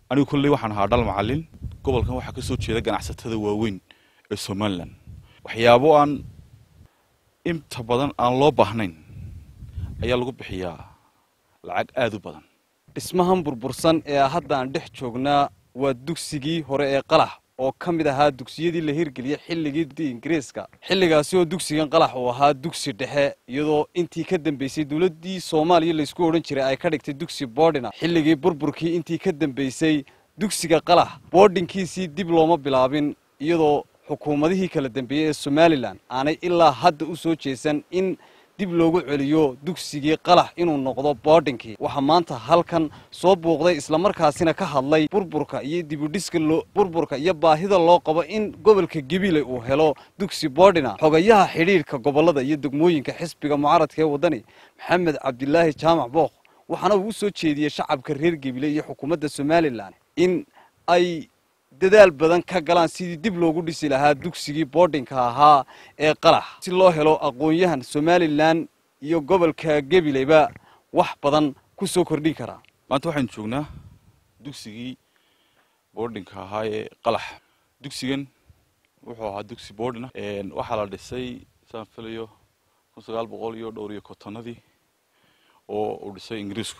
anigu kolley waxaan ahaa dhal macallin gobolkan waxaa ka soo jeeda ganacsatada waaweyn ee somalilan waxyaabo aan inta badan aan loo baahnayn ayaa lagu bixiyaa lacag aada u badan dhismahan burbursan ee hadda aan dhex joognaa waa dugsigii hore ee qalax oo ka mid ahaa dugsiyadii la hirgeliyey xilligii ingiriiska xilligaasi oo dugsigan qalax uu ahaa dugsi dhexe iyadoo intii ka dambeysay dowladdii soomaaliya laysku odhan jiray ay ka dhigtay dugsi boodhina xilligii burburkii intii ka dambeysay dugsiga qalax boodhinkiisii dib looma bilaabin iyadoo xukuumadihii kala dambeeyey ee somalilan aanay ilaa hadda u soo jeesan in dib loogu celiyo dugsigii qalax inuu noqdo boodhinkii waxaa maanta halkan soo buuqday islamarkaasina ka hadlay burburka iyo dibudhiska burburka iyo baahida loo qabo in gobolka gebile uu helo dugsi boodhina xogayaha xidhiidhka gobolada iyo degmooyinka xisbiga mucaaradka ee waddani maxamed cabdilaahi jaamac bookh waxaana uu u soo jeediyey shacabka reer gebile iyo xukuumadda somalilan in ay dadaal badan ka galaan sidii dib loogu dhisi lahaa dugsigii boodhinka ahaa ee qalax si loo helo aqoon-yahan somalilan iyo gobolka gabileyba wax badan ku soo kordhin karaa maanta waxaynu joognaa dugsigii boodhinka ahaa ee qalax dugsigan wuxuu ahaa dugsi boodhina waxaa la dhisay saan filayo kun sagaal boqol iyo dhowr iyo kotonadii oo uu dhisay ingiriisku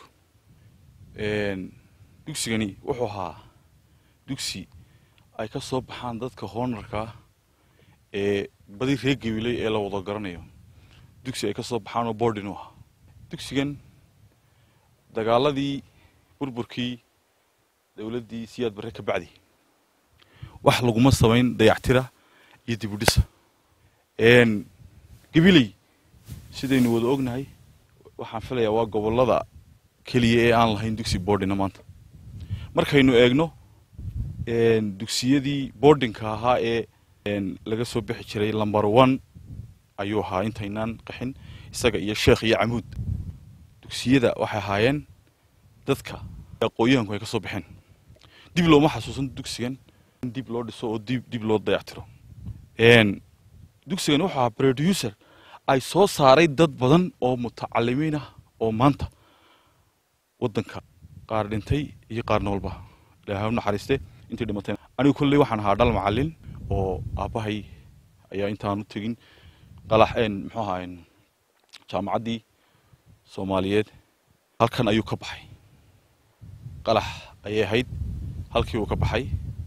dugsigani wuxuu ahaa dugsi ay ka soo baxaan dadka hoonarkaa ee badi reer gabiley ee la wada garanayo dugsi ay ka soo baxaan oo boordin u ahaa dugsigan dagaaladii burburkii dowladdii siyaad barre ka bacdi wax laguma samayn dayactira iyo dibudhisa gabiley sidaynu wada ognahay waxaan filayaa waa gobollada keliya ee aan lahayn dugsi boordina maanta markaynu eegno dugsiyadii boardinka ahaa ee laga soo bixi jiray lumber one ayuu ahaa intaynaan qaxin isaga iyo sheekh iyo camuud dugsiyada waxay ahaayeen dadka aqooyahanku ay ka soo baxeen dib looma xasuusan dugsigan in dib loo dhiso oo dib dib loo dayactiro dugsigan wuxuu ahaa producer ay soo saaray dad badan oo mutacalimiin ah oo maanta waddanka qaar dhintay iyo qaar noolba ilaahay u naxariiste intii dhimatay anigu kolley waxaan ahaa dhal macallin oo aabbahay ayaa intaan u tegin qalax muxuu ahaa jaamacaddii soomaaliyeed halkan ayuu ka baxay qalax ayay ahayd halkii uu ka baxay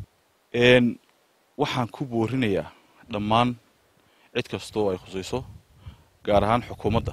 waxaan ku boorinayaa dhammaan cid kastoo ay khusayso gaar ahaan xukuumadda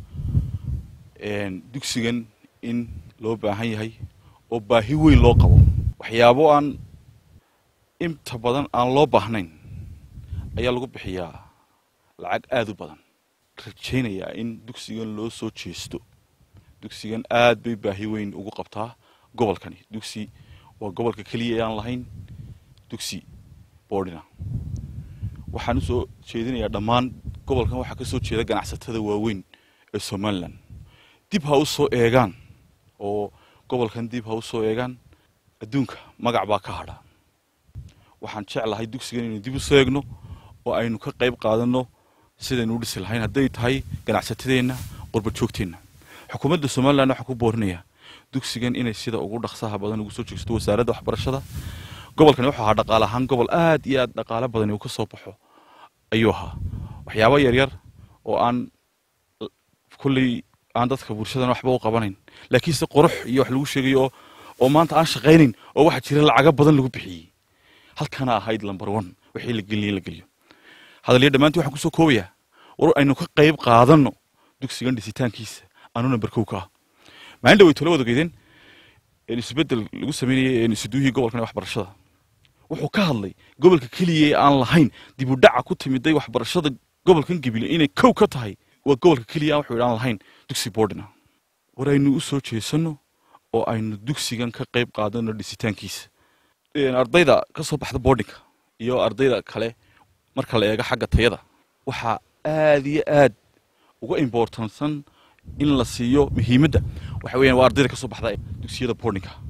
dugsigan in loo baahan yahay oo baahi weyn loo qabo waxyaabo aan inta badan aan loo baahnayn ayaa lagu bixiyaa lacag aada u badan rajaynayaa in dugsigan loo soo jeesto dugsigan aad bay baahi weyn ugu qabtaa gobolkani dugsi waa gobolka keliya ee aan lahayn dugsi boordhina waxaan u soo jeedinayaa dhammaan gobolkan waxaa ka soo jeeda ganacsatada waaweyn ee somalilan dib ha u soo eegaan oo gobolkan dib ha u soo eegaan adduunka magac baa ka hadha waxaan jeclahay dugsigan inaynu dib u soo eegno oo aynu ka qayb qaadanno sidaynu u dhisi lahayn hadday tahay ganacsatadeenna qurba joogteenna xukuumadda somalilan waxaan ku boorinayaa dugsigan inay sida ugu dhaqsaha badan ugu soo jeegsato wasaaradda waxbarashada gobolkani wuxuu ahaa dhaqaale ahaan gobol aad iyo aad dhaqaale badan uu ka soo baxo ayuu ahaa waxyaabo yaryar oo aan kulley aan dadka bulshadan waxba u qabanayn laakiinse qurux iyo wax lagu sheegayo oo oo maanta aan shaqaynayn oo waxaa jira lacago badan lagu bixiyey halkana ahayd lumber one wixii la geliyey la geliyo hadalyo dhammaantii waxaan kusoo koobayaa war aynu ka qayb qaadanno dugsigan dhisitaankiisa anu number kow ka ah maalin dhawey tolo wada geydeen isbedel lagu sameynayay isuduuhii gobolkan waxbarashada wuxuu ka hadlay gobolka keliya ee aan lahayn dib u dhaca ku timiday waxbarashada gobolkan gabile inay kow ka tahay waa gobolka keliya aan wuxuu aan lahayn dugsi boordina war aynu u soo jeesanno oo aynu dugsigan ka qayb qaadano dhisitaankiisa ardayda ka soo baxda boardinka iyo ardayda kale marka la eego xagga tayada waxaa aad iyo aad uga importansan in la siiyo muhiimadda waxa weeyaan waa ardayda ka soo baxda dugsiyada boardinka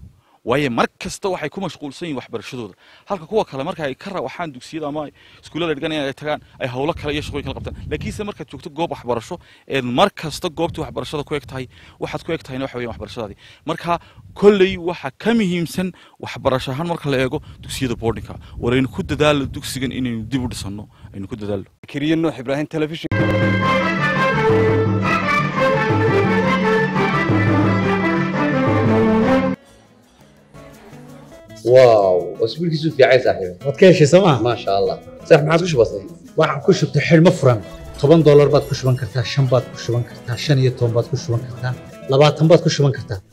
waayo mar kasta waxay ku mashquulsan yihin waxbarashadooda halka kuwa kale marka ay ka rawaxaan dugsiyada ama iskuullada dhiganayaan ay tagaan ay howlo kale iyo shaqooyin kala qabtaan laakiinse markaad joogto goob waxbarasho eed mar kasta goobtii waxbarashada ku eg tahay waxaad ku eg tahayna waxa weeyaan waxbarashadaadii marka kolley waxa ka muhiimsan waxbarasho ahaan marka la eego dugsiyada boardingka war aynu ku dadaalo dugsigan inaynu dib u dhisanno aynu ku dadaalo kariye nuux ibraahim telefishin واو اسبوع كيسو في عايز صاحبي waad ka heshay sooma ما شاء الله صح ما عادش بسيط waxaan ku shubtay xidhmo furan toban doolar baad ku shuban kartaa shan baad ku shuban kartaa shan iyo toban baad ku shuban kartaa labaatan baad ku shuban kartaa